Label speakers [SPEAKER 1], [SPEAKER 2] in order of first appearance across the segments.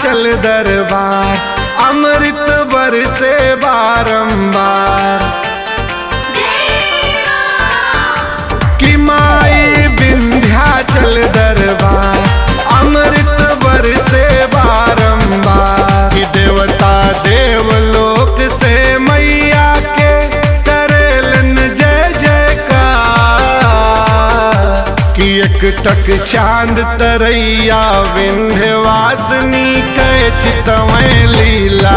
[SPEAKER 1] विंध्याचल दरबार अमृत बरसे बारंबार कि माई विंध्याचल दरबार अमृत बरसे बारंबार कि देवता देवलोक से मैया के करेलन जय जयकार कि एक टक चांद तरैया विंध्यवासिनी कै चितवैं लीला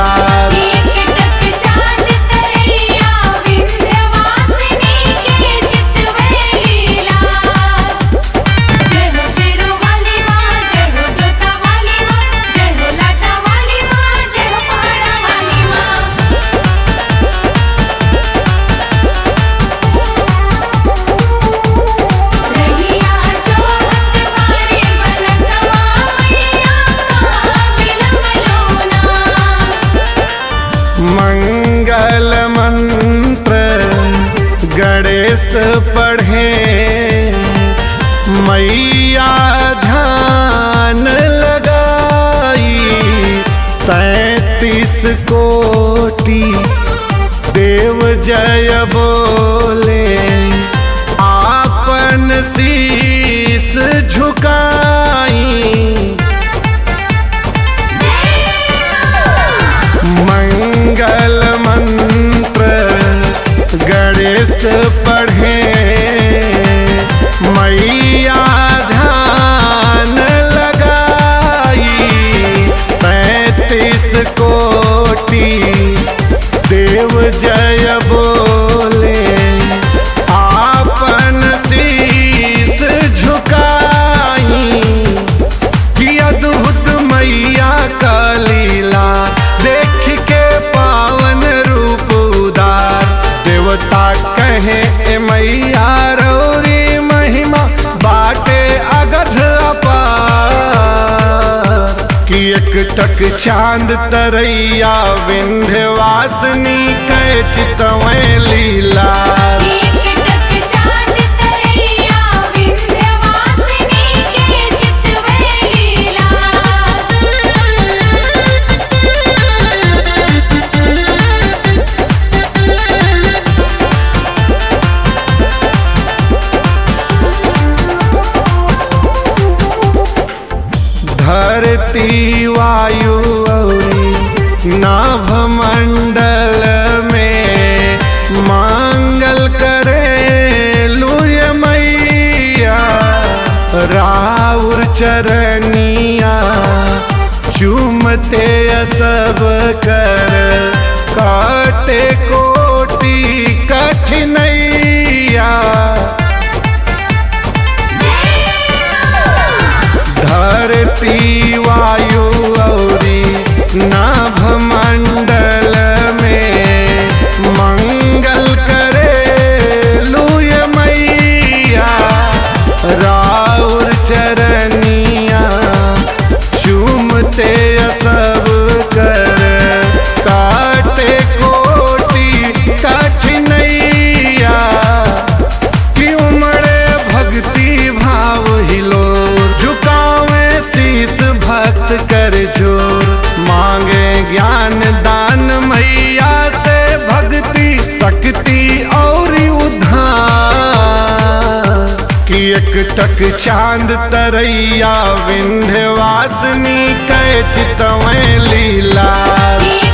[SPEAKER 1] मंगल मंत्र गणेश पढ़े मैया ध्यान लगाई तैतीस कोटि देव जय बोले आपन शीस झुकाई मंगल मंत्र गणेश पढ़े मैया ध्यान लगाई पैतीस कोटि देव जय बोले आपन शीस झुकाई कि अद्भुत मैया का लीला देख के पावन रूप उदार देवता कहे ए मैया रौरी महिमा बाटे अगध अपार कि एक टक चांद तरैया विंध्यवासिनी कै चितवैं लीला धरती वायु औरी नाभ मंडल में मांगल करे लुय मैया राउर चरनिया चूमते सब कर काटे कोटि कठिनैया धरती वायु औरी नाभ मंडल में मंगल करे लुय मैया राउर चरनिया चूमते सब कर काटे कोटि कठिनैया कि उमड़े भक्ति भाव हिलो झुकावे शीस भक्त कर जोर मांगे ज्ञान दान मैया से भक्ति शक्ति और उद्धार कि एक टक चांद तरैया विंध्यवासिनी कै चितवैं लीला